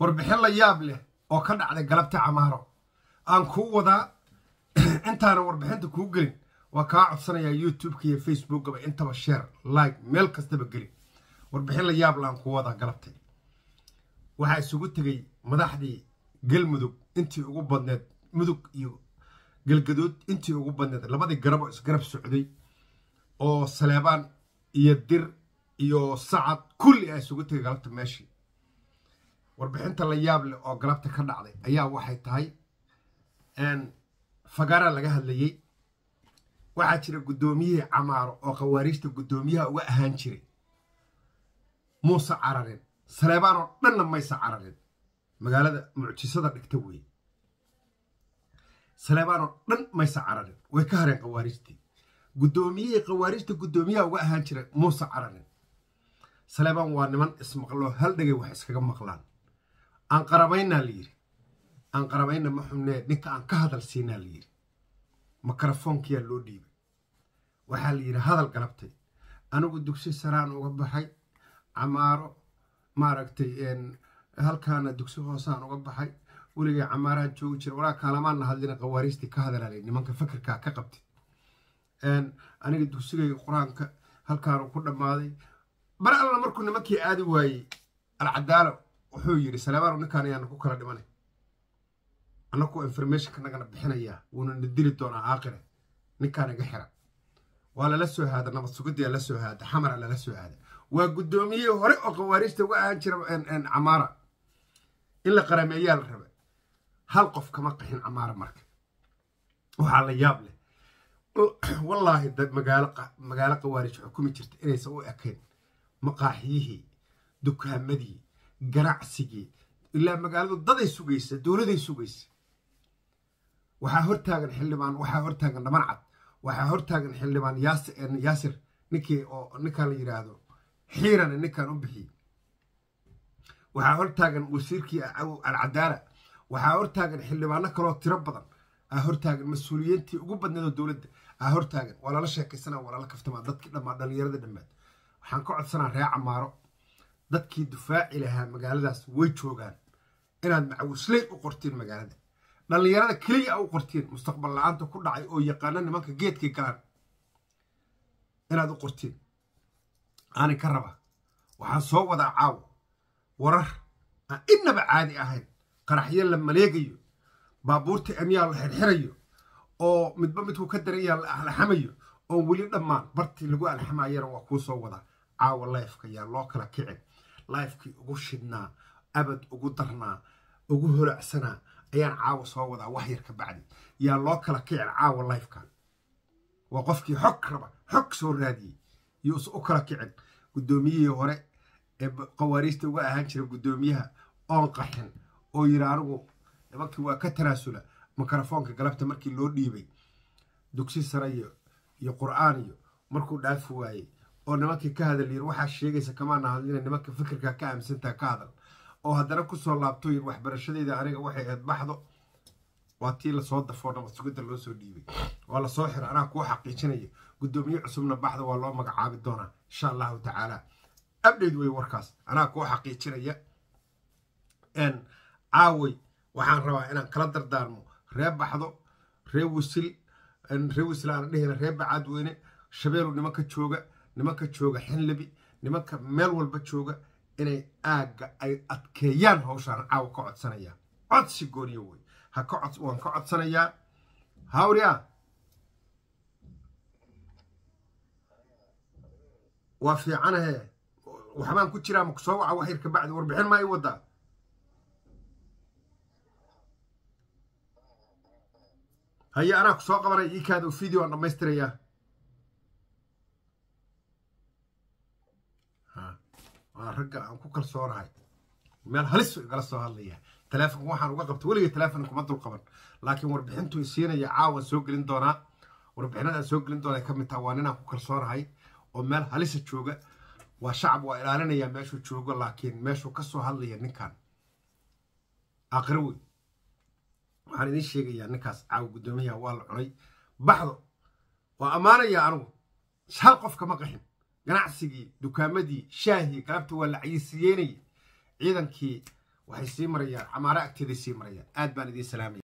warbixin la yaab leh oo ka dhacday galabta camaaro aan kuu wadaa intaana warbixinta kuu gelin waa kaa codsanayaa youtubeka iyo facebookaba intaba sheer like meel kastaba gelin warbixin la yaab le aan kuu wadaa galabtay waxaa isugu tegay madaxdii galmudug intii ugu badneed mudug iyo galgaduud intii ugu badneed labadii garab oo isgarab socday oo saleebaan iyo dir iyo sacad kulli a isugu tegay galabta meeshii warbixinta la yaab leh oo galabta ka dhacday ayaa waxay tahay fagaara laga hadlayey waxaa jira guddoomiyihii camaaro oo khawaariijta guddoomiyaha uga ahaan jiray muuse cararin saleebaan oo dhanna maysa cararin magaalada mucjisada dhigta weeye saleebaan oo dhan maysa cararin way ka hareen khawaariijtii guddoomiyihii khawaariijta guddoomiyaha uga ahaan jiray muuse cararin saleebaan waa niman ismaqloo hal dhegay wax iskaga maqlaan aan qarabaynaa la yidhi aan qarabayna ma xubnee ninka aan ka hadal siinaa la yidhi mikrofoonkiyaa loo dhiibay waxaa la yidhi hadal galabtay anigu dugsi saraan uga baxay camaaro maaragtay halkaana dugsi hoosaan uga baxay weligay camaarahan joogi jira walaa kaalamaanna hadlina khawaariistii ka hadalaalay nimanka fakirkaa ka qabtay aniga dugsigayga qur-aanka halkaanu ku dhammaaday bar alla markuu nimankii aadi waayey alcadaalo wuxuu yidhi saleebaanu ninkaan ayaana ku kala dhimanay annakuo informationka nagana bixinayaa wuuna na dili doonaa aaqire ninkaan iga xira waa lala soo haada nabad sugidaa la soo haada xamara lala soo haada waa guddoomiyihii hore oo khawaariijta uga ahaan jira camaara in la qarameeyaa la raba hal qof kama qaxin camaara marka waxaa la yaab leh wallaahi magaalo khawaarij xukumi jirta inaysan u ekayn maqaaxiyihii dukaamadii ganacsigii ilaa magaaladu daday sugaysa dowladay sugaysa waxaa hortaagan xildhibaan waxaa hortaagan dhaman cad waxaa hortaagan xildhibaan yaasir ninkii oo ninkaan la yidhaahdo xiirana ninkaan u bixiyey waxaa hortaagan wasiirkii alcadaala waxaa hortaagan xildhibaano kaloo tiro badan aa hortaagan mas-uuliyiintii ugu badneedoo dowladda aa hortaagan waa lala sheekaysana waa lala kaftamaa dadkii dhammaa dhallinyarada dhammaad waxaan ka codsanaa ree camaaro dadkii dufaaci lahaa magaaladaas way joogaan inaad macawisley u qortiin magaalada dhallinyarada keliya a u qortiin mustaqbal la-aanta ku dhacay oo yaqaano nimanka geedkay galaan inaad u qortiin aanin ka raba waxaan soo wadaa caawo warar aan innaba caadi ahayn qaraxyo la maleegayo baabuurta emyaa la xirxirayo oo midba midkuu ka daranyaa la alxamayo oon weli dhammaan bartii lagu alxamayana waa kuu soo wadaa caawo lifeka yaa loo kala kicin lifekii ugu shidhnaa abad ugu darnaa ugu holacsanaa ayaan caawa soo wadaa wax yar ka bacdi yaa loo kala kicin caawa lifekan waa qofkii xog raba xog soo raadiyey yuuse u kala kicin guddoomiyihii hore ee khawaariijta uga ahaan jira guddoomiyaha oon qaxin oo yidhi anigu nimankii waa ka tanaasula mikrofoonka galabta markii loo dhiibay dugsi sare iyo qur'aan iyo markuu dhaafi waayey oo nimankii ka hadal yiri waxaa sheegaysa kamaana hadlina nimanka fikirka ka aaminsantaa ka hadal oo haddana kusoo laabto yiri waxbarashadeeda aniga waxay ahayd baxdo waa tii lasoo dafoo nabad sugidda loo soo dhiibay waa lasoo xira anaa kuu xaqiijinaya guddoomiye cusubna baxda waa loo magacaabi doonaa insha allahu tacaala abdheyd wey warkaas anaa kuu xaqiijinaya caaway waxaan rabaa inaan kala dardaarmo ree baxdo ree wisil ree wisil aan dhehina ree bacaadweyne shabeelu nimanka jooga nimanka jooga xinlibi nimanka meel walba jooga inay aagga ay adkeeyaan hawshaan caawa ka codsanayaa codsi gooniyo wey ha ka cod waan ka codsanayaa hawriya waa fiicanahe waxbaan ku jiraa ma kusoo waca wax yar ka bacdi warbixin maa ii wadaa haye anaa ku soo qabanaya ii kaada video aan dhammaystirayaa waa ragga aan ku kalsoonahay meel halis igala soo hadlaya taleefon waxaan uga qabta weligay taleefon kuma dul qaban laakiin warbixintu isiinaya caawan soo gelin doonaa warbixinadaan soo gelin doona ka mid taha waa ninaan ku kalsoonahay oo meel halisa jooga waa shacab waa ilaalinayaa meeshuu joogo laakiin meeshuu ka soo hadlaya ninkan aakhiro wey waxaan idiin sheegayaa ninkaas caawa guddoomiyaha waa la cunay baxdo waa ammaanayaa anigu hal qof kama qaxin ganacsigii dukaamadii shaahii galabta waa la cayisiyeynayay ciidankii waxay sii marayaan camaaro agteeday sii marayaan aad baan idiin salaamaya